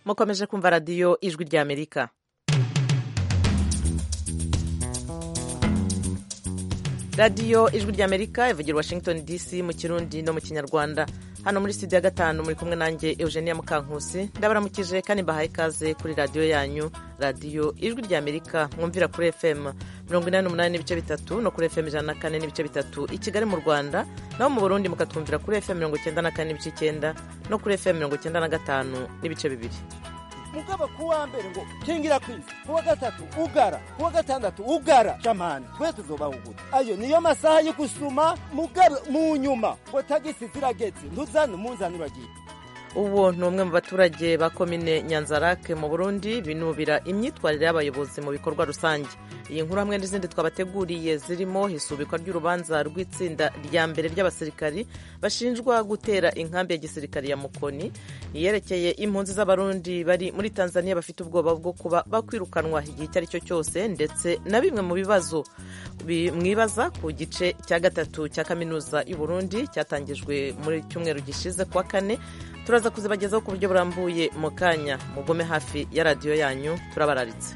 mukomeje kumva radiyo ijwi ry'amerika radiyo ijwi ry'amerika ivugira washington dc mu kirundi no mu kinyarwanda hano muri studio ya gatanu muri kumwe nanjye eugenia mukankusi ndabaramukije kandi mbahaye ikaze kuri radiyo yanyu radiyo ijwi ry'amerika mwumvira kuri fm mirongo inani n'umunani n'ibice bitatu no kuri fm ijana na kane n'ibice bitatu i kigali mu rwanda naho mu burundi mukatwumvira kuri fm mirongo icyenda na kane n'ibice icyenda no kuri fm mirongo icyenda na gatanu n'ibice bibiri mugabo kuwa mbere ngo kingira kwisi kuwa gatatu ugara kuwa gatandatu ugara jamani twe tuzobahugura ayo niyo masaha yo gusuma mugabo mu nyuma ngo tagisi zirageze ntuzane umunzani uragiye ubu ni umwe mu baturage ba komine nyanzarake mu burundi binubira imyitwarire y'abayobozi mu bikorwa rusange iyi nkuru hamwe n'izindi twabateguriye zirimo isubikwa ry'urubanza rw'itsinda rya mbere ry'abasirikari bashinjwa gutera inkambi ya gisirikari ya mukoni iyerekeye impunzi z'abarundi bari muri tanzania bafite ubwoba bwo kuba bakwirukanwa igihe icyo ari cyo cyose ndetse na bimwe mu bibazo mwibaza ku gice cya gatatu cya kaminuza y'u Burundi cyatangijwe muri cyumweru gishize kuwa kane turaza kuzibagezaho ku buryo burambuye mu kanya mugome hafi ya radiyo yanyu turabararitse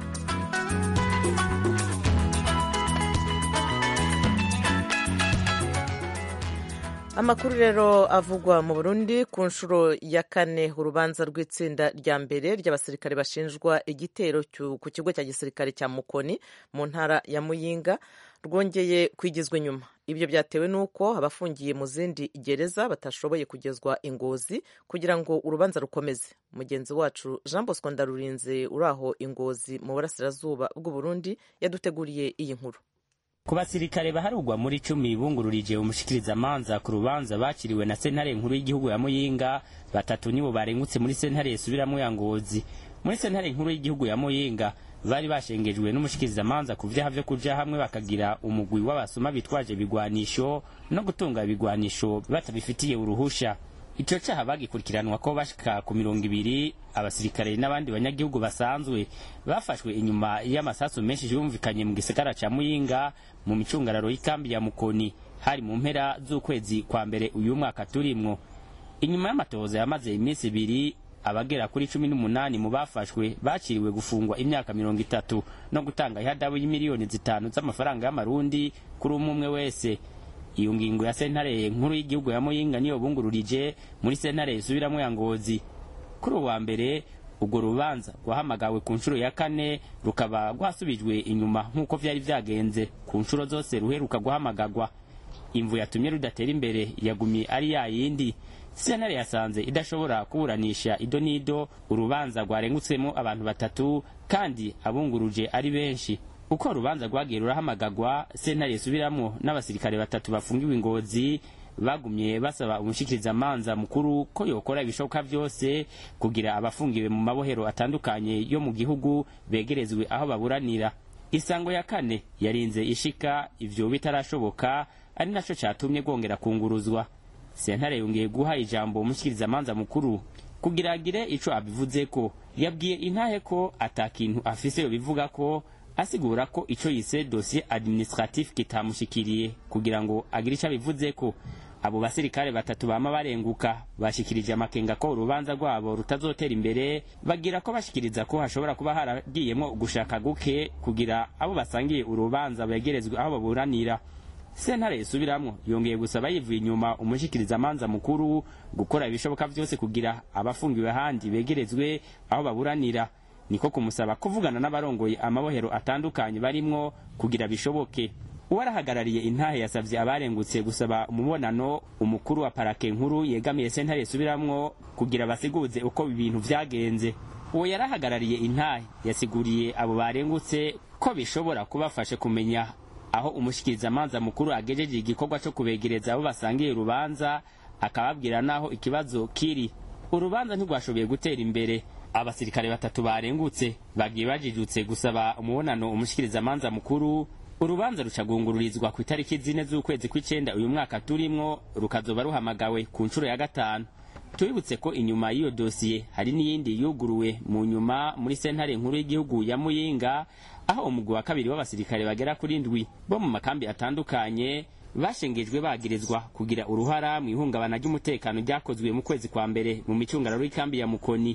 amakuru rero avugwa mu burundi ku nshuro ya kane urubanza rw'itsinda rya mbere ry'abasirikare bashinjwa igitero ku kigo cya gisirikare cya mukoni mu ntara ya muyinga rwongeye kwigizwa inyuma ibyo byatewe n'uko abafungiye mu zindi gereza batashoboye kugezwa ingozi kugira ngo urubanza rukomeze mugenzi wacu jean bosco ndarurinze uri aho ingozi mu burasirazuba bw'uburundi yaduteguriye iyi nkuru ku basirikare baharugwa muri cumi bungururije umushikirizamanza ku rubanza bakiriwe na sentare nkuru y'igihugu ya muyinga batatu nibo barengutse muri sentare yasubiramo ya ngozi muri sentare nkuru y'igihugu ya muyinga bari bashengejwe n'umushikirizamanza ku vyaha vyo kuja hamwe bakagira umugwi w'abasuma bitwaje ibigwanisho no gutunga ibigwanisho batabifitiye uruhusha ico caha bagikurikiranwa ko bashika ku mirongo ibiri abasirikare n'abandi banyagihugu basanzwe bafashwe inyuma y'amasasu menshi yumvikanye mu gisagara ca muyinga mu micungararo y'ikambi ya mukoni hari mu mpera z'ukwezi kwa mbere uyu mwaka turimwo inyuma y'amatohoza yamaze iminsi ibiri abagera kuri cumi n'umunani mu bafashwe bakiriwe gufungwa imyaka mirongo itatu no gutanga ihadabu y'imiliyoni zitanu z'amafaranga y'amarundi kuri umwe umwe wese iyo ngingo ya sentare nkuru y'igihugu ya muyinga niyo bungururije muri sentare isubiramo ya ngozi kuri uwa mbere urwo rubanza rwahamagawe ku nshuro ya kane rukaba rwasubijwe inyuma nk'uko vyari vyagenze ku nshuro zose ruheruka guhamagagwa imvu yatumye rudatera imbere yagumye ari ya yindi sentare yasanze idashobora kuburanisha ido n'ido urubanza rwarengutsemo abantu batatu kandi abunguruje ari benshi uko urubanza rwagiye rurahamagagwa sentare isubiramwo n'abasirikare batatu bafungiwe ingozi bagumye basaba umushikirizamanza mukuru ko yokora ibishoboka vyose kugira abafungiwe mu mabohero atandukanye yo mu gihugu begerezwe aho baburanira isango ya kane yarinze ishika ivyo bitarashoboka ari naco catumye rwongera kunguruzwa sentare yongeye guha ijambo umushikirizamanza mukuru kugira agire ico abivuzeko yabwiye intahe ko ata kintu afise yobivuga ko asigura ko ico yise dossier administratif kitamushikiriye kugira ngo agire ico abivuzeko abo basirikare batatu bama barenguka bashikirije amakenga ko urubanza rwabo rutazotera imbere bagira ko bashikiriza ko hashobora kuba haragiyemwo gushaka guke kugira abo basangiye urubanza begerezwe aho baburanira sentare isubiramwo yongeye gusaba yivuye inyuma umushikirizamanza mukuru gukora ibishoboka vyose kugira abafungiwe ahandi begerezwe aho baburanira niko kumusaba kuvugana n'abarongoye amabohero atandukanye barimwo kugira bishoboke uwarahagarariye intahe yasavye abarengutse gusaba umubonano umukuru wa parake nkuru yegamiye sentare yasubiramwo kugira basiguze uko ibintu vyagenze uwo yarahagarariye intahe yasiguriye abo barengutse ko bishobora kubafasha kumenya aho umushikirizamanza mukuru agejeje igikorwa co kubegereza abo basangiye urubanza akababwira naho ikibazo kiri urubanza ntirwashoboye gutera imbere abasirikare batatu barengutse bagiye bajijutse gusaba umubonano umushikirizamanza mukuru urubanza rucagungururizwa ku itariki zine z'ukwezi kw'icenda uyu mwaka turimwo rukazoba ruhamagawe ku nshuro ya gatanu tubibutse ko inyuma y'iyo dosiye hari n'iyindi yuguruwe mu nyuma muri sentare nkuru y'igihugu ya muyinga aho umugwi wa kabiri w'abasirikare bagera kuri ndwi bo mu makambi atandukanye bashengejwe bagirizwa kugira uruhara mu ihungabana ry'umutekano ryakozwe mu kwezi kwa mbere mu micungararo y'ikambi ya mukoni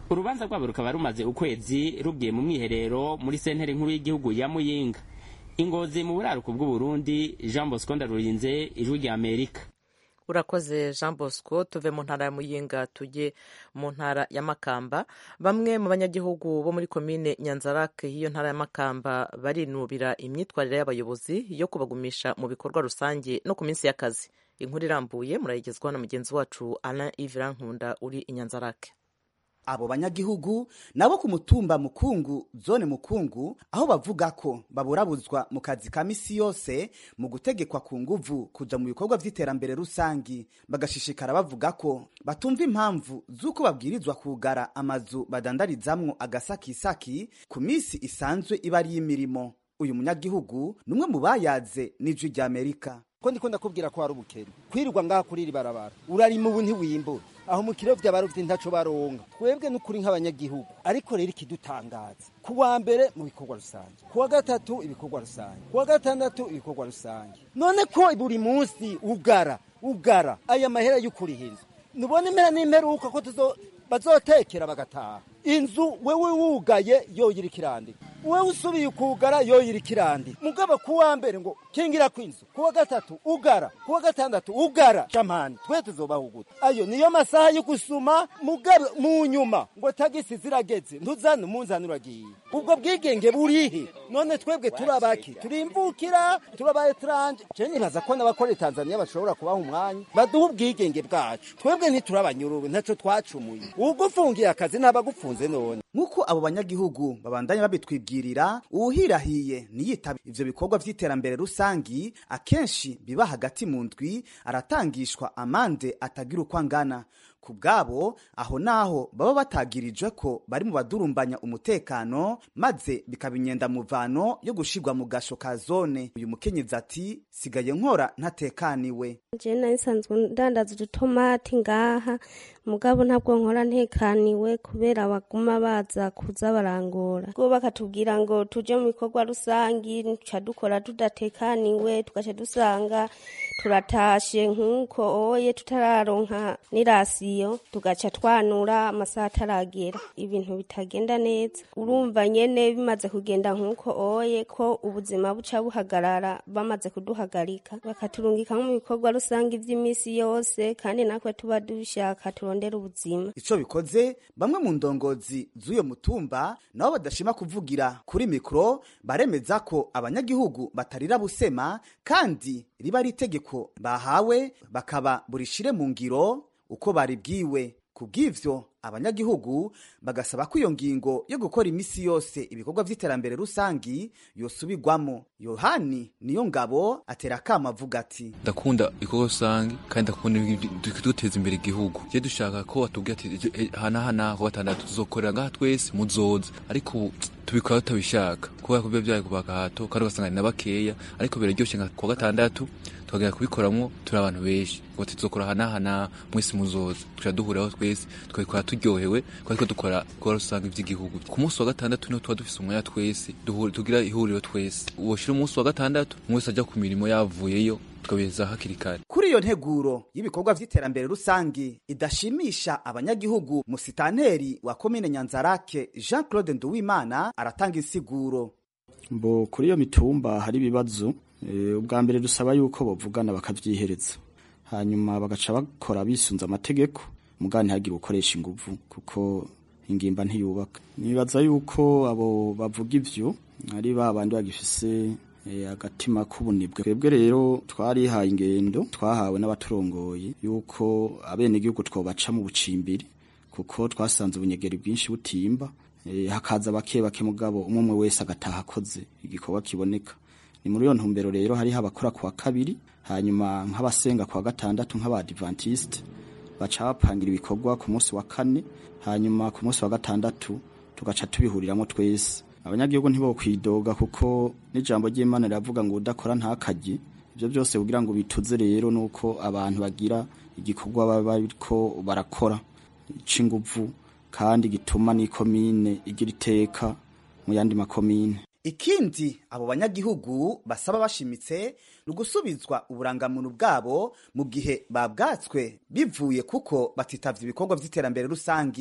urubanza rwabo rukaba rumaze ukwezi rugiye mu mwiherero muri sentere nkuru y'igihugu ya muyinga ingozi mu buraruko bw'uburundi jean bosco ndarurinze ijwi rya amerika urakoze jean bosco tuve mu ntara ya muyinga tujye mu ntara ya makamba bamwe mu banyagihugu bo muri komine nyanzarake y'iyo ntara ya makamba barinubira imyitwarire y'abayobozi yo kubagumisha mu bikorwa rusange no ku minsi y'akazi inkuru irambuye murayigezwaho na mugenzi wacu alain ivira nkunda uri i nyanzarake abo banyagihugu nabo ku mutumba mukungu zone mukungu aho bavuga ko baburabuzwa mu kazi ka misi yose mu gutegekwa ku nguvu kuja mu bikorwa vy'iterambere rusangi bagashishikara bavuga ko batumva impamvu z'uko babwirizwa kugara amazu badandarizamwo agasakisaki ku misi isanzwe iba ari y'imirimo uyu munyagihugu ni umwe mu bayaze n'ijwi ry'amerika ko ndiko ndakubwira ko hari ubukene kwirirwa ngaha kuri iri barabara urarima ubu ntiwimbura aho mu kiro vy'abarovyi ntaco baronka twebwe n'ukuri nk'abanyagihugu ariko rero ikidutangaza ku wa mbere mu bikorwa rusange ku wa gatatu ibikorwa rusange ku wa gatandatu ibikorwa rusange none ko buri munsi ugara ugara aya mahera y'ukuriha inzu nubona impera n'imperuka ko tuzo bazotekera bagataha inzu wewe wugaye yoyira ikirandika wewe usubiye ukugara yoyira ikirandika mugabo ku wa mbere ngo kingira kw'inzu ku wa gatatu ugara ku wa gatandatu ugara jamani twe tuzobaho gute ayo niyo masaha yo gusuma mugabo mu nyuma ngo tagisi zirageze ntuzane umunzani uragiye ubwo bwigenge burihe none twebwe turabaki turimvukira turaba etranje je nibaza ko n'abakorera Tanzania bashobora kubaha umwanya baduha ubwigenge bwacu twebwe ntiturabanyururu ntaco twacumuye ugufungiye akazi ntabagufunze none nk'uko abo banyagihugu babandanya babitwibwirira uwuhirahiye ntiyitaba ivyo bikorwa vy'iterambere rusangi akenshi biba hagati mu ndwi aratangishwa amande atagira uko angana ku bwabo aho naho baba batagirijwe ko bari mu badurumbanya umutekano maze bikaba inyendamuvano yo gushirwa mu gasho ka zone uyu mukenyezi ati sigaye nkora ntatekaniwe je nari nsanzwe ndandaza udutomati ngaha mugabo ntabwo nkora ntekaniwe kubera baguma baza kuza barangora bwo bakatubwira ngo tuje mu bikorwa rusangi tuca dukora tudatekaniwe tugaca dusanga turatashe nk'uko oye tutararonka n'irasiyo tugaca twanura amasaha ataragera ibintu bitagenda neza urumva nyene bimaze kugenda nk'uko oye ko ubuzima buca buhagarara bamaze kuduhagarika bakaturungika nko mu bikorwa rusange vy'imisi yose kandi natwe tuba dushaka turondera ubuzima ico bikoze bamwe mu ndongozi z'uyo mutumba nabo badashima kuvugira kuri mikro baremeza ko abanyagihugu batarira busema kandi riba ari itegeko bahawe bakaba burishire mu ngiro uko baribwiwe kubw'ivyo abanyagihugu bagasaba ko iyo ngingo yo gukora imisi yose ibikorwa vy'iterambere rusangi yosubirwamo yohani niyo ngabo atera akama avuga ati ndakunda ibikorwa rusange kandi ndakunda duteza imbere igihugu je dushaka ko batubwira ati hanahana ku gatandatu tuzokorera ngaha twese muzoza ariko ubu tubikora tutabishaka kubera ko biba vyaye ku bagahato kandi ugasanga ni na bakeya ariko biraryoshe nka ku gatandatu tukagera kubikoramwo turi abantu benshi ngo tuzokora hanahana mwese muzoza tuca duhuriraho twese tukabikora turyohewe kuko dukora ibikorwa rusange vy'igihugu ku munsi wa gatandatu niho tuba dufise umwanya twese tugira ihuriro twese woshira umunsi wa gatandatu umwe wese aja ku mirimo yavuyeyo tukabiheza hakiri kare kuri iyo nteguro y'ibikorwa vy'iterambere rusange idashimisha abanyagihugu musitanteri wa komine nyanzarake jean claude nduwimana aratanga insiguro mbo kuri iyo mitumba hari ibibazo ubwa mbere dusaba yuko bavugana bakavyihereza hanyuma bagaca bakora bisunze amategeko mugabo ntihagire ukoresha inguvu kuko ingimba ntiyubaka nibaza yuko abo bavuga ivyo ari ba bandi bagifise agatima k'ubunibwe twebwe rero twarihaye ingendo twahawe n'abaturongoye yuko abenegihugu twobaca mu bucimbiri kuko twasanze ubunyegeri bwinshi butimba hakaza bake bake mugabo umwe umwe wese agataha akoze igikorwa kiboneka ni muri iyo ntumbero rero hariho abakora kuwa kabiri hanyuma nk'abasenga kuwa gatandatu nk'abadivantiste baca bapangira ibikorwa ku munsi wa kane hanyuma ku munsi wa gatandatu tugaca tubihuriramo twese abanyagihugu ntibokwidoga kuko n'ijambo ry'imana riravuga ngo udakora ntakarye ibyo byose kugira ngo bituze rero nuko abantu bagira igikorwa baba bariko barakora c'inguvu kandi gituma n'ikomine igira iteka mu yandi makomine ikindi abo banyagihugu basaba bashimitse ni ugusubizwa uburangamuntu bwabo mu gihe babwatswe bivuye kuko batitavye ibikorwa vy'iterambere rusangi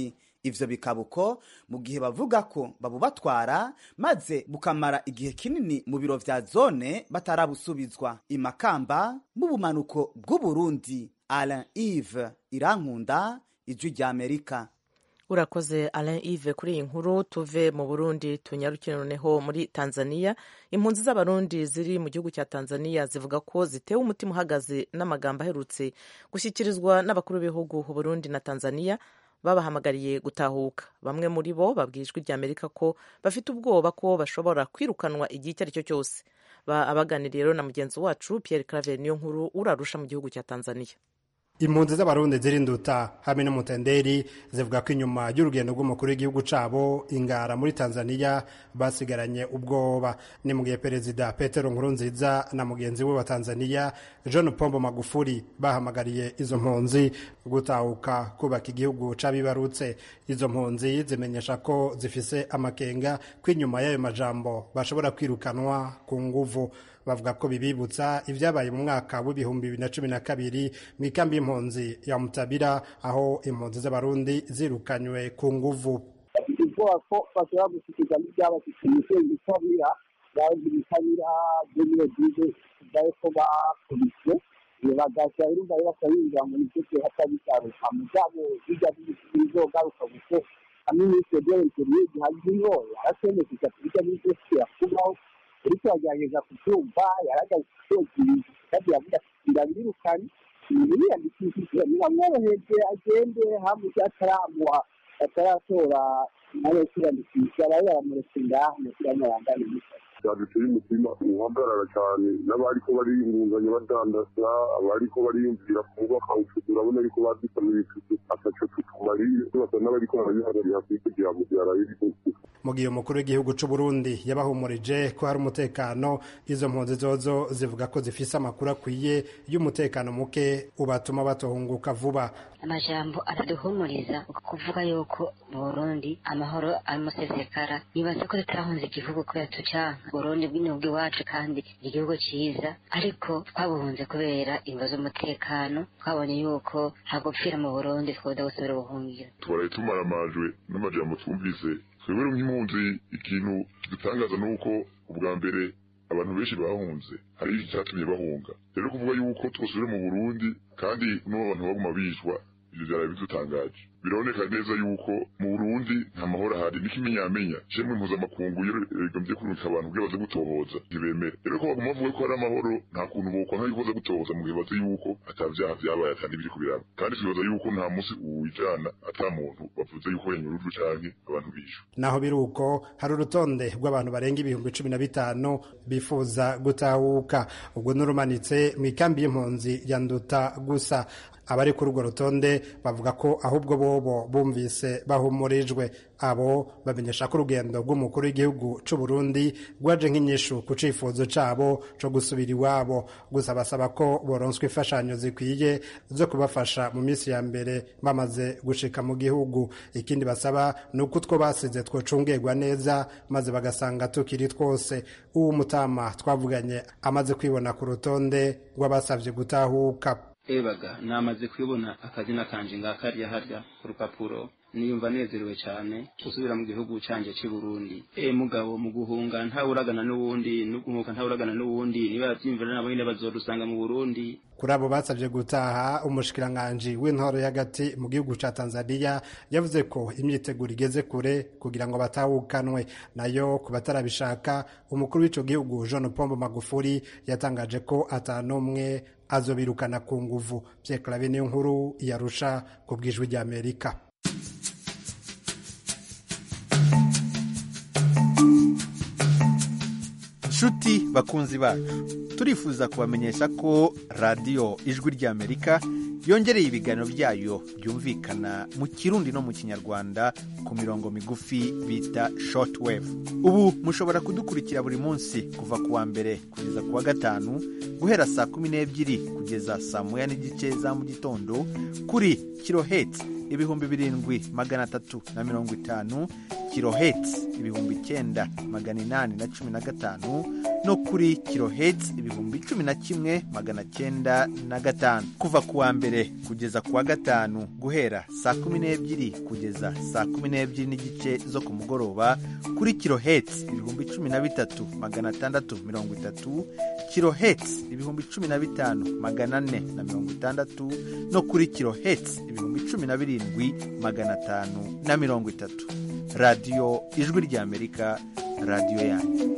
ivyo bikaba uko mu gihe bavuga ko babubatwara maze bukamara igihe kinini mu biro vya zone batarabusubizwa imakamba mu bumanuko bw'uburundi alain ive irankunda ijwi rya amerika urakoze alain ive kuri iyi nkuru tuve mu burundi tunyarukire noneho muri tanzania impunzi z'abarundi ziri mu gihugu cya tanzania zivuga ko zitewe umutima uhagaze n'amagambo aherutse gushyikirizwa n'abakuru b'ibihugu burundi na tanzania babahamagariye gutahuka bamwe muri bo babwiye ijwi rya amerika ko bafite ubwoba ko bashobora kwirukanwa igihe icyo ari cyo cyose abaganiriye rero na mugenzi wacu pierre claver niyo nkuru urarusha mu gihugu cya tanzania impunzi z'abarundi zirinduta hamwe n'umutenderi zivuga ko inyuma y'urugendo rw'umukuru w'igihugu cabo ingara muri tanzania basigaranye ubwoba ni mu gihe perezida petero nkurunziza na mugenzi we wa tanzania john pombo magufuri bahamagariye izo mpunzi gutahuka kubaka igihugu c'abibarutse izo mpunzi zimenyesha ko zifise amakenga ko inyuma y'ayo majambo bashobora kwirukanwa ku nguvu bavuga ko bibibutsa ibyabaye mu mwaka w'ibihumbi bibiri na cumi na kabiri mu ikambi y'impunzi ya mutabira aho impunzi z'abarundi zirukanywe ku nguvu ubwoba ko bashobora gushyikiza n'ibyabashyikiye imisozi itabira yaje ibitabira by'ibiro byize byaye ko bakubiswe bagashyira urumva rero bakabinjira mu misozi hatabigaruka mu byabo bijya bizogaruka kuko hamwe n'ibyo byerekeye gihaze ingoye arasemekeza kubijya n'ibyo yakubaho uriko yagerageza kubyumva yaragaze ibintu kandi yavuga ati ndabirukanye ibintu biyandikishije biramworoheje agende hakurya ataramuha ataratora nawe kwiyandikisha bari baramuretse ngaho umupira w'amabanga n'imisa byaduteye umutima uhagarara cyane n'abariko bariyungunganya badandaza abariko bariyumvira kubaka ubucuti urabona ariko badusamira icutu ataco tutumariye basa n'abariko barabihagarira kuri kugira ngo byaraye mu gihe umukuru w'igihugu c'u Burundi yabahumurije ko hari umutekano izo mpunzi zozo zivuga ko zifise amakuru akwiye y'umutekano muke ubatuma batohunguka vuba amajambo araduhumuriza kuvuga yuko mu Burundi amahoro amusesekara nibaza ko tutahunze igihugu kubera tucanka Burundi bw'inyubwa iwacu kandi igihugu ciza ariko twabuhunze kubera ingo z'umutekano twabonye yuko hagupfira mu Burundi twoda gusubira ubuhungiro tubaraye tumaramajwe n'amajambo twumvise twebwe nk'impunzi ikintu kidutangaza ni uko ubwa mbere abantu benshi bahunze hari icyatumye bahunga rero kuvuga yuko twosubire mu burundi kandi n'ubu abantu baguma bicwa ibyo byaraye bidutangaje biraboneka neza yuko mu burundi nta mahoro ahari niko imenyamenya shemwe mpuzamakungu yegombye kurungika abantu kugira baze gutohoza ntibemere rero ko baguma bavuga ko hari amahoro nta kuntu bokwanka yuko baza gutohoza mu gihe bazi yuko ata vyaha vyabaye ata n'ibiri kubiraba kandi twibaza yuko nta musi uwijana ata muntu bavuze yuko yanyurujwe canke abantu bishwe naho biri uko hari urutonde rw'abantu barenga ibihumbi cumi na bitanu bifuza gutahuka ubwo n'urumanitse mu ikambi y'impunzi ya nduta gusa abari kuri urwo rutonde bavuga ko ahubwo bobo bumvise bahumurijwe abo bamenyesha ko urugendo rw'umukuru w'igihugu c'u Burundi rwaje nk'inyishu ku cifuzo cabo co gusubira iwabo gusa basaba ko boronswa imfashanyo zikwiye zo kubafasha mu minsi ya mbere bamaze gushika mu gihugu ikindi basaba ni uko utwo basize twocungerwa neza maze bagasanga tukiri twose uwo mutama twavuganye amaze kwibona ku rutonde rw'abasavye gutahuka ebaga namaze kubona akazina kanje ngakariya harya ku rupapuro niyumva nezerewe cyane gusubira mu gihugu canje cy'i Burundi e mugabo mu guhunga ntawuragana n'uwundi no guhunga ntawuragana n'uwundi niba yavyimvira nabo nyine bazodusanga mu Burundi kuri abo basabye gutaha umushikiranganji w'intoro y'agati mu gihugu ca Tanzania yavuze ko imyiteguro igeze kure kugira ngo batahukanwe nayo ku batarabishaka umukuru w'ico gihugu John Pombo Magufuli yatangaje ko atanumwe azobirukana ku nguvu Pierre Claver niyo nkuru yarusha ku bwijwi rya Amerika nshuti bakunzi bacu turifuza kubamenyesha ko radiyo ijwi ry'amerika yongereye ibiganiro byayo byumvikana mu kirundi no mu kinyarwanda ku mirongo migufi bita shortwave ubu mushobora kudukurikira buri munsi kuva ku wa mbere kugeza ku wa gatanu guhera saa kumi n'ebyiri kugeza saa moya n'igice za mu gitondo kuri kiloheti ibihumbi birindwi magana atatu na mirongo itanu kiloheti ibihumbi icyenda magana inani na cumi na gatanu no kuri kiloheti ibihumbi cumi na kimwe magana cyenda na gatanu kuva ku wa mbere kugeza ku wa gatanu guhera saa kumi n'ebyiri kugeza saa kumi n'ebyiri n'igice zo ku mugoroba kuri kiloheti ibihumbi cumi na bitatu magana atandatu mirongo itatu kiloheti ibihumbi cumi na bitanu magana ane na mirongo itandatu no kuri kiloheti ibihumbi cumi na birindwi magana atanu na mirongo itatu radiyo ijwi ry'amerika radiyo yanyu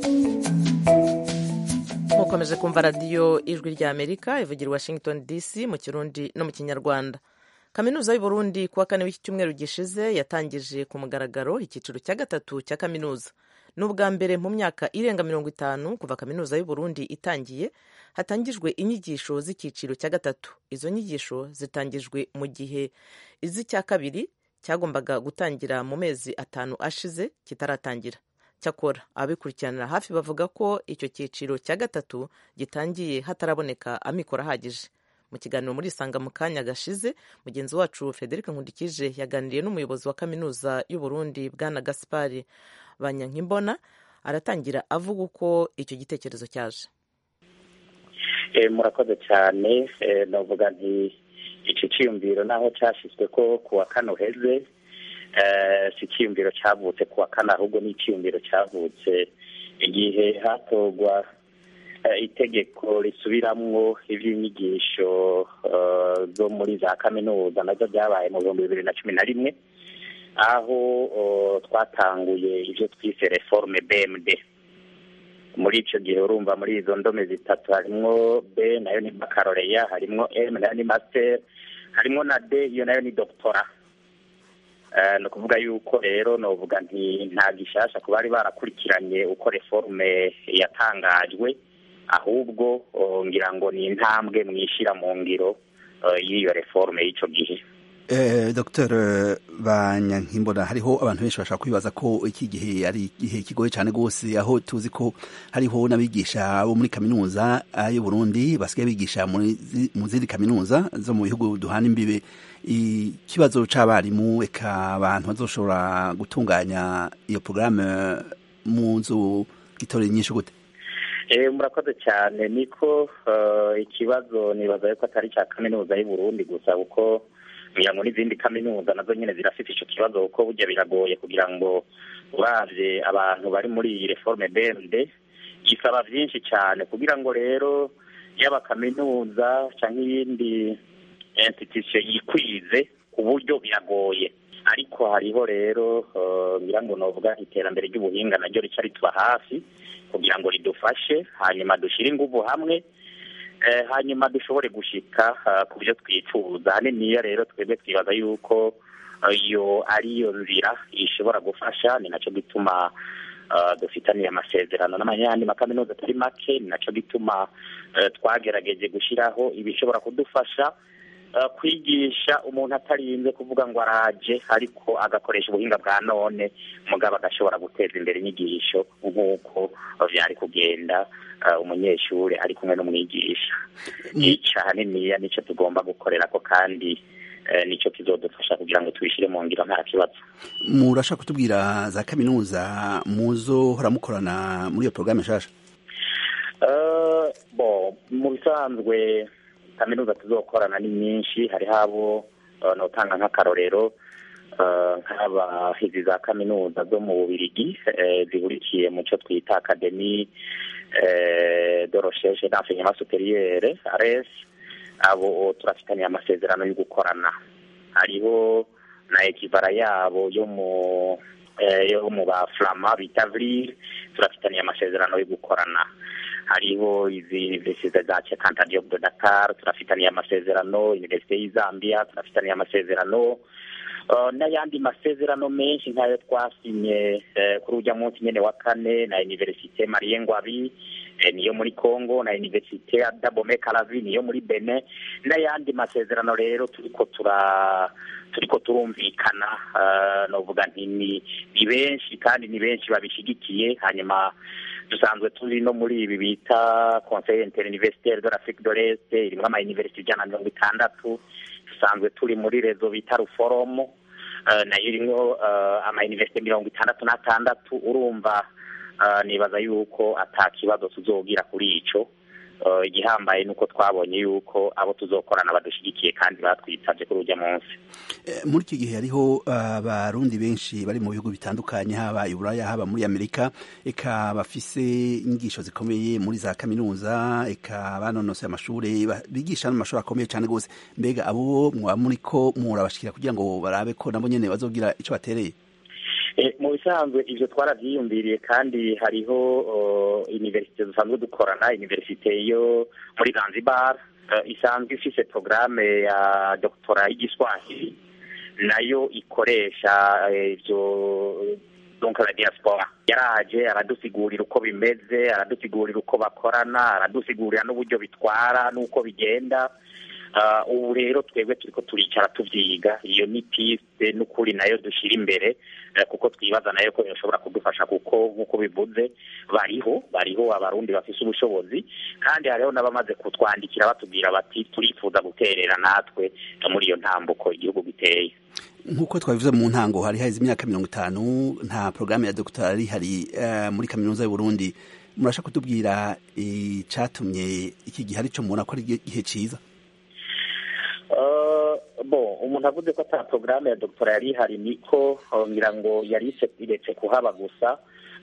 mukomeje kumva radiyo ijwi ry'amerika ivugira washington dc mu kirundi no mu kinyarwanda kaminuza y'u Burundi kuwa kane w'iki cyumweru gishize yatangije ku mugaragaro icyiciro cya gatatu cya kaminuza ni ubwa mbere mu myaka irenga mirongo itanu kuva kaminuza y'u Burundi itangiye hatangijwe inyigisho z'icyiciro cya gatatu izo nyigisho zitangijwe mu gihe iz'icya kabiri cyagombaga gutangira mu mezi atanu ashize kitaratangira cyakora ababikurikiranira hafi bavuga ko icyo cyiciro cya gatatu gitangiye hataraboneka amikoro ahagije mu kiganiro muri isanga mu kanya gashize mugenzi wacu frederic nkundikije yaganiriye n'umuyobozi wa kaminuza y'u Burundi bwana gaspari banyankimbona aratangira avuga uko icyo gitekerezo cyaje murakoze cyane navuga nti iki cyiyumviro naho cyashyizwe ko ku wa kane uheze si icyiyumviro cyavutse ku wa kane ahubwo ni icyiyumviro cyavutse igihe hatorwa itegeko risubiramwo iby'inyigisho zo muri za kaminuza nazo byabaye mu bihumbi bibiri na cumi na rimwe aho twatanguye ibyo twise reforme bmd muri icyo gihe urumva muri izo ndome zitatu harimo b nayo ni bakaroreya harimo m nayo ni master harimo na d iyo nayo ni doctora ni ukuvuga yuko rero novuga nti nta gishasha ku bari barakurikiranye uko reforme yatangajwe ahubwo ngira ngo ni intambwe mwishyira mu ngiro y'iyo reforme y'icyo gihe dr banyankimbona hariho abantu benshi bashaka kwibaza ko iki gihe ari igihe kigoye cyane rwose aho tuzi ko hariho n'abigisha bo muri kaminuza y'u Burundi basigaye bigisha mu zindi kaminuza zo mu bihugu duhana imbibe ikibazo cy'abarimu eka abantu bazoshobora gutunganya iyo porogaramu mu nzu gitorera nyinshi gute murakoze cyane niko ikibazo nibaza yuko atari cya kaminuza y'u Burundi gusa kuko kugira ngo n'izindi kaminuza nazo nyine zirafite icyo kibazo kuko burya biragoye kugira ngo uravye abantu bari muri iyi reforme BMD gisaba byinshi cyane kugira ngo rero yaba kaminuza cyangwa iyindi institution yikwize ku buryo biragoye ariko hariho rero ngira ngo novuga iterambere ry'ubuhinga naryo rica rituba hafi kugira ngo ridufashe hanyuma dushyire ingufu hamwe hanyuma dushobore gushika ku byo twifuza haniniya rero twebwe twibaza yuko iyo ariyo nzira ishobora gufasha ni nacyo gituma dufitaniye amasezerano n'amanyandi makaminuza atari make ni nacyo gituma twagerageje gushyiraho ibishobora kudufasha kwigisha umuntu atarinze kuvuga ngo araje ariko agakoresha ubuhinga bwa none mugabo agashobora guteza imbere inyigisho nk'uko byari kugenda umunyeshuri ari kumwe n'umwigisha icyo ahaniniya nicyo tugomba gukorera ko kandi nicyo kizodufasha kugira ngo tubishyire mu ngiro nta kibazo murashaka kutubwira za kaminuza muzohora mukorana muri iyo porogaramu nshasha bo mu bisanzwe kaminuza tuzokorana ni nyinshi hariho abo notanga nk'akarorero nk'abahizi za kaminuza zo mu bubirigi zihurikiye mu cyo twita akademi de recherche d'enseignement supérieur ares abo turafitaniye amasezerano yo gukorana hariho na ekivara yabo yo mu yo mu ba flama bita vril turafitaniye amasezerano yo gukorana hariho izi universite za Cheikh Diop de Dakar turafitaniye amasezerano universite y'Izambia turafitaniye amasezerano n'ayandi masezerano menshi nk'ayo twasinye kuri ujya munsi nyine wa kane na universite Marie Ngwabi niyo muri Congo na universite ya Dabome Kalavi niyo muri Benin n'ayandi masezerano rero turiko tura turiko turumvikana novuga nti ni benshi kandi ni benshi babishigikiye hanyuma dusanzwe turi no muri ibi bita conseil interuniversitaire de l'Afrique de l'Est irimo ama university ijana na mirongo itandatu dusanzwe turi muri rezo bita ruforomo nayo irimo amayuniverisite mirongo itandatu n'atandatu urumva nibaza yuko ata kibazo tuzogira kuri ico igihambaye nuko twabonye yuko abo tuzokorana badushyigikiye kandi batwitabye kuri ujya munsi muri iki gihe hariho abarundi benshi bari mu bihugu bitandukanye haba i buraya haba muri amerika eka bafise inyigisho zikomeye muri za kaminuza eka banonosoye amashuri bigisha n'amashuri akomeye cyane rwose mbega abo mwaba muri ko murabashikira kugira ngo barabe ko nabo nyene bazogira ico batereye mu bisanzwe ibyo twarabyiyumviriye kandi hariho iniverisite dusanzwe dukorana iniverisite yo muri zanzibar isanzwe ifise porogaramu ya dogitora y'igiswahili nayo ikoresha ibyo donc la diaspora yaraje aradusigurira uko bimeze aradusigurira uko bakorana aradusigurira n'uburyo bitwara n'uko bigenda ubu rero twebwe turiko turicara tuvyiga iyo ni piste n'ukuri nayo dushira imbere kuko twibaza nayo ko yoshobora kudufasha kuko nk'uko bivuze bariho bariho abarundi bafise ubushobozi kandi hariho n'abamaze kutwandikira batubwira bati turifuza guterera natwe muri iyo ntambuko igihugu giteye nk'uko twabivuze mu ntango hari haheze imyaka mirongo itanu nta porogaramu ya dogitari hari muri kaminuza y'uburundi murasha kutubwira icatumye iki gihe arico mubona ko ari igihe ciza bo umuntu avuze ko ata porogaramu ya dogiteri yari ihari niko ngira ngo yari iretse kuhaba gusa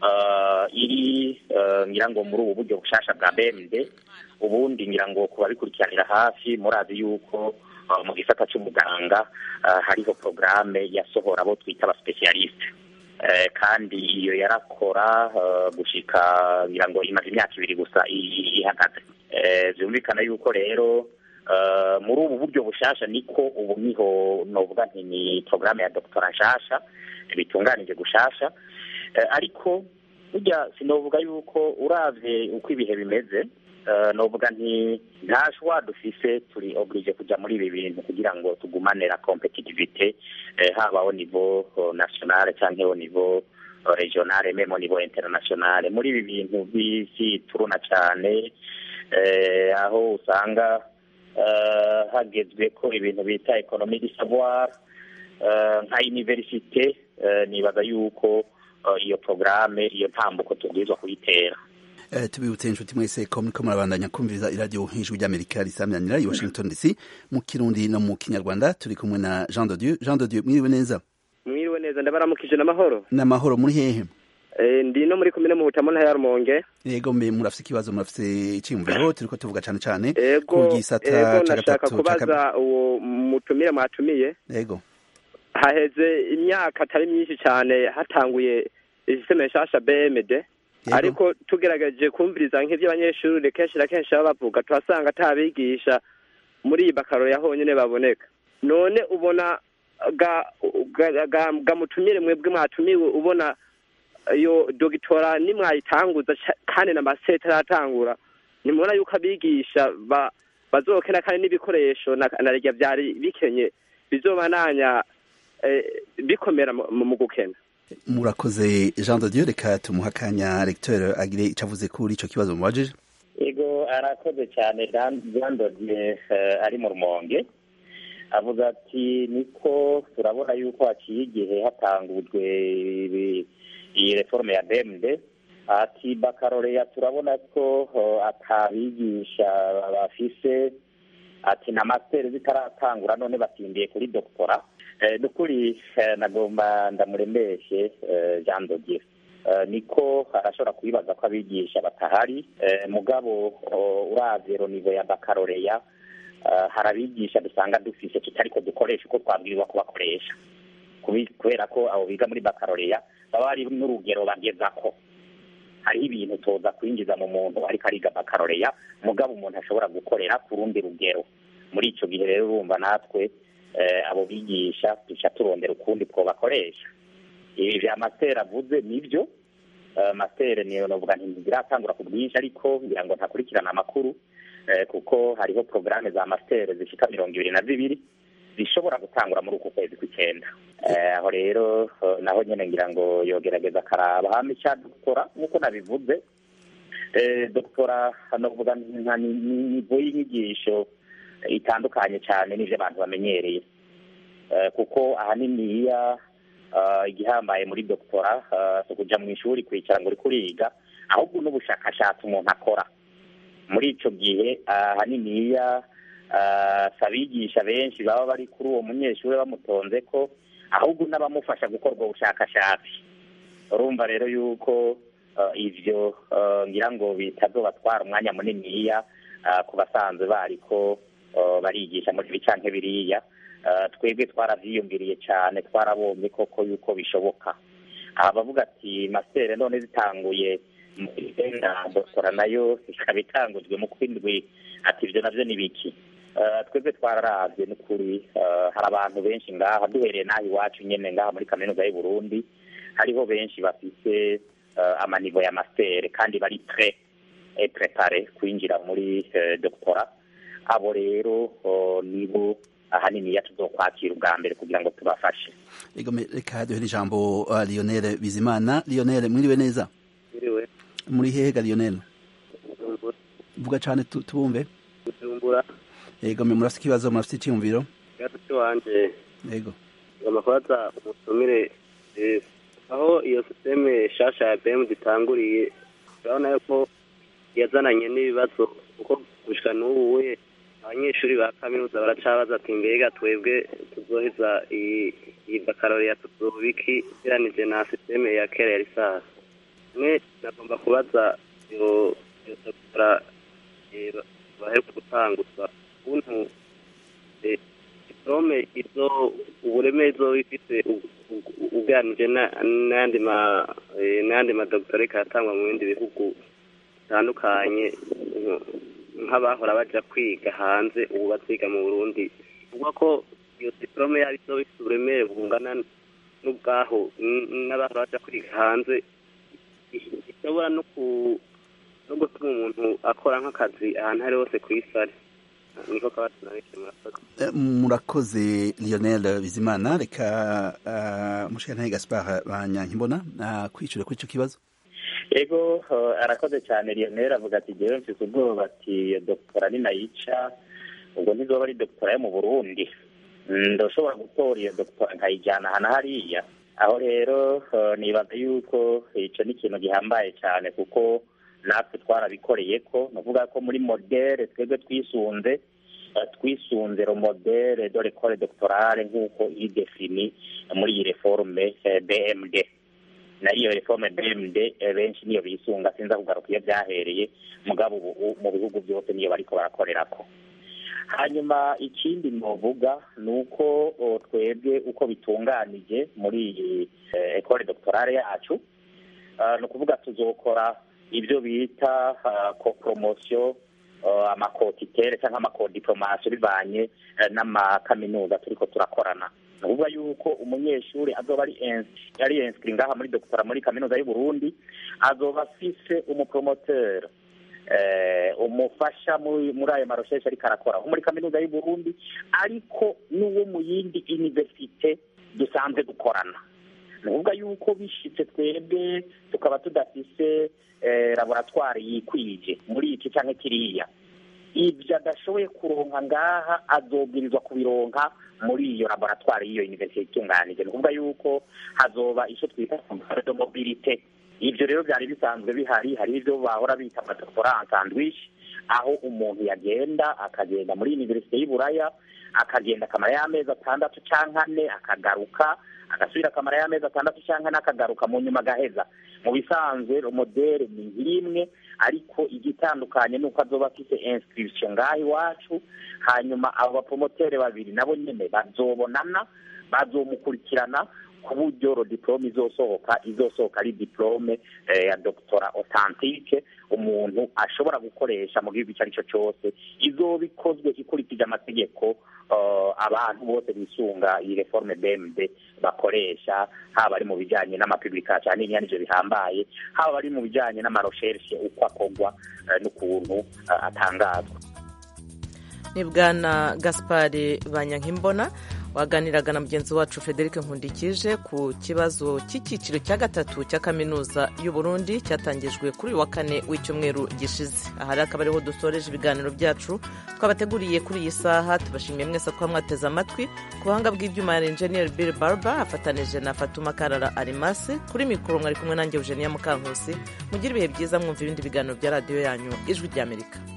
iri ngira ngo muri ubu buryo bushasha bwa bmd ubundi ngira ngo ku babikurikiranira hafi murazi yuko mu gisata cy'umuganga hariho porogaramu yasohora abo twita abasipesiyalisite kandi iyo yarakora gushika ngira ngo imaze imyaka ibiri gusa ihagaze byumvikana yuko rero muri ubu buryo bushasha niko ubu niho novuga nti ni porogaramu ya dogitera nshasha bitunganije gushasha ariko burya sinovuga yuko uravye uko ibihe bimeze novuga nti nta shwa dufise turi oblige kuja muri ibi bintu kugira ngo tugumane la competitivite haba au niveau national canke au niveau regionale meme au niveau internationale muri ibi bintu by'isi turuna cane aho usanga hagezwe ko ibintu bita ekonomi di savoir nka universite nibaza yuko iyo porogaramu iyo ntambuko tubwirizwa kuyitera tubibutse inshuti mwese ko muriko murabandanya kumviriza iradiyo nk'ijwi ry'amerika risamyanira i washington dc mu kirundi no mu kinyarwanda turi kumwe na jean de dieu jean de dieu mwiriwe neza mwiriwe neza ndabaramukije n'amahoro n'amahoro muri hehe ndi no muri komine mu butamu ntaya rumonge yego mbe murafise ikibazo murafise iciyumviro turiko tuvuga cane cane ego ku gisata ego ca nashaka gatatu ca kubaza kabiri uwo mutumire mwatumiye yego haheze imyaka atari myinshi cyane hatanguye isisiteme nshasha bmd ariko tugerageje kumviriza nk'ivyo abanyeshuri kenshi na kenshi baba bavuga tuhasanga atabigisha muri iyi bakaro ya honyine baboneka none ubona ga, ga, ga, ga mutumire mwebwe mwatumiwe ubona iyo dogitora nimwayitanguza ca- kandi na masete ataratangura nimubona yuko abigisha ba, bazokena kandi n'ibikoresho na, na rya vyari bikenye bizobananya eh, bikomera mu mu gukena murakoze jean de dieu reka tumuha akanya recteur agire ico avuze kuri ico kibazo mubajije ego arakoze cyane jean dodier ari mu rumonge avuga ati niko turabona yuko haciye igihe hatangujwe ibi- iyi reforme ya bmd ati bakaroreya turabona ko eh, atabigisha bafise ati na masiteri zitaratangura none batindiye kuri doktora Eh, nukuri eh, nagomba ndamuremeshe eh, jean dodier Eh, niko arashobora kubibaza ko abigisha batahari Eh, mugabo oh, uravye ronivo ya bakaroreya eh, hari abigisha dusanga dufise tutariko dukoresha uko twabwirizwa kubakoresha Kubi- kubera ko abo biga muri bakaroreya baba bari n'urugero bagezako hariho ibintu toza kwinjiza mu muntu ariko ariga bakaroreya mugabo umuntu ashobora gukorera ku rundi rugero muri ico gihe rero urumva natwe eh, abo bigisha duca turondera ukundi twobakoresha ibi vya masiteri avuze nivyo Eh, masiteri niyo novuga nti ntiziratangura ku bwinshi ariko ngira ngo ntakurikirana amakuru eh, kuko hariho porogaramu za masiteri zishika mirongo ibiri na zibiri zishobora gutangura muri uku kwezi kw'icenda Eh, aho rero eh, naho nyene ngira ngo yogerageza akaraba hama ica doktora nk'uko nabivuze eh, doktora novuga nka ni- ni- nivo y'inyigisho itandukanye cyane n'ibyo abantu bamenyereye Eh, kuko ahaniniya eh, igihambaye muri doktora eh, si ukuja mu ishuri kwicara ngo uri kuriga ahubwo n'ubushakashatsi umuntu akora muri ico gihe ahaniniya eh, si abigisha benshi baba bari kuri uwo munyeshuri bamutonze ko ahubwo n'abamufasha gukora ubwo bushakashatsi urumva rero yuko eh, ivyo eh, ngira ngo bitazobatwara umwanya muniniya eh, ku basanzwe bariko eh, barigisha muri ibi canke biriya Eh, twebwe twaravyiyumviriye cane twarabonye koko yuko bishoboka aha bavuga ati masere none zitanguye na doktora nayo ikaba itangujwe mu kwindwi ati ivyo navyo ni biki Eh, twebwe twararavye n'ukuri eh, hari abantu benshi ngaha duhereye n'aha iwacu nyene ngaha muri kaminuza y'u Burundi hariho benshi bafise eh, amanivo ya mastere kandi bari pre et prepare kwinjira muri eh, doktora abo rero oh, nibo ahanini tuzokwakira ubwa mbere kugira ngo tubafashe Ego me- reka duhere ijambo uh, Lionel Bizimana Lionel mwiriwe neza Mwiriwe. muri hehe ga Lionel Bujumbura. vuga cane tu- tubumve Bujumbura. ego me murafite ikibazo murafite iciyumviro Ikibazo cy'iwanje ego ngomba kubaza umutumire eh, aho iyo sisiteme shasha ya BM itanguriye urabona yuko yazananye n'ibibazo kuko gushika n'ubu we abanyeshuri ba kaminuza baracabaza ati mbega twebwe tuzoheza iyi iyi bakaloriya tuzobiki ugereranije na sisiteme ya kera ya lisasi mwe nagomba kubaza iyo iyo doktora eh, ba- baheruka gutanguza ukuntu eh, diplome izo ubureme izo ifite u- u- ugereranije na- n'ayandi ma eh, n'ayandi madoktoreka yatangwa mu bindi bihugu bitandukanye nko- nk'abahora baja kwiga hanze ubu baziga mu burundi uvuga ko iyo diplome yaba izo ifite uburemere bungana n'ubwaho n- n'abahora baja kwiga hanze i- ishobora no ku no gutuma umuntu akora nk'akazi ahantu ari hose ku isi ari niko kabazo nabise murakoze Eh, murakoze Lionel Bizimana reka uh, mushikana Gaspard Banyankimbona uh, kwicure kuri ico kibazo ego eh, arakoze cyane Lionel avuga ati jewe mfise ubwoba ati iyo doktora ninayica ubwo ntizoba ari doktora yo mu Burundi Mm, ndoshobora gutora iyo doktora nkayijyana hana hariya aho rero eh, nibaza yuko ico ni ikintu gihambaye cyane kuko natwe twarabikoreye ko nuvuga ko muri modere twebwe twisunze eh, twisunze ro modere de l'école doctorale nk'uko iri defini muri iyi reforme eh, BMD na iyo reforme BMD eh, benshi niyo bisunga sinza kugaruka iyo byahereye mugabo ubu mu bihugu byose niyo bariko barakorerako hanyuma ikindi novuga ni uko o, twebwe uko bitunganije muri iyi eh, ecole doctorale yacu ah, ni ukuvuga tuzokora ibyo bita ah, ko promotion ah, amakotitere cyangwa amakodiplomation bivanye eh, n'amakaminuza turiko turakorana ni ukuvuga yuko umunyeshuri azoba ari ins- ari inscrit ngaha muri doctora muri kaminuza y'u Burundi azoba afise umupromoteur eh, umufasha muri muri ayo marosheshe ariko arakora nko muri kaminuza y'u Burundi ariko n'uwo mu yindi universite dusanzwe dukorana ni ukuvuga yuko bishitse twebwe tukaba tudafise eh, laboratwari yikwije muri iki canke kiriya ibyo adashoboye kuronka ngaha azobwirizwa kubironka muri iyo laboratwari y'iyo universite itunganije ni ukuvuga yuko hazoba icyo twita de mobilite ibyo rero byari bisanzwe bihari hari ibyo bahora bita amadoktora sandwich aho umuntu yagenda akagenda muri universite y'uburaya akagenda akamara y'amezi atandatu cyangwa ane akagaruka agasubira akamara y'amezi atandatu cyangwa ane akagaruka mu nyuma agaheza mu bisanzwe modere ni nk'imwe ariko igitandukanye ni uko azoba afite inscription ngaho iwacu hanyuma abo bapromotere babiri nabo nyine bazobonana bazomukurikirana ku buryo diplome izosohoka izosohoka ari diplome eh, ya doctora authentique umuntu ashobora gukoresha mu gihugu icyo ari cyo cyose izoba ikozwe ikurikije amategeko uh, abantu bose bisunga iyi reforme BMD bakoresha haba ari mu bijyanye n'amapublication n'ibyo bihambaye haba ari mu bijyanye n'amarecherche uko akorwa uh, n'ukuntu uh, atangazwa ni bwana gaspari banyankimbona waganiraga na mugenzi wacu frederic nkundikije ku kibazo cy'icyiciro cya gatatu cya kaminuza y'u Burundi cyatangijwe kuri uyu wa kane w'icyumweru gishize aha rero akaba ariho dusoreje ibiganiro byacu twabateguriye kuri iyi saha tubashimiye mwese kuba mwateze amatwi ku buhanga bw'ibyuma ya enjeniyeri bill barba afatanije na fatuma karara arimasi kuri mikoro mwari kumwe nanjye eugenia mukankusi mugire ibihe byiza mwumva ibindi biganiro bya radiyo yanyu ijwi ry'amerika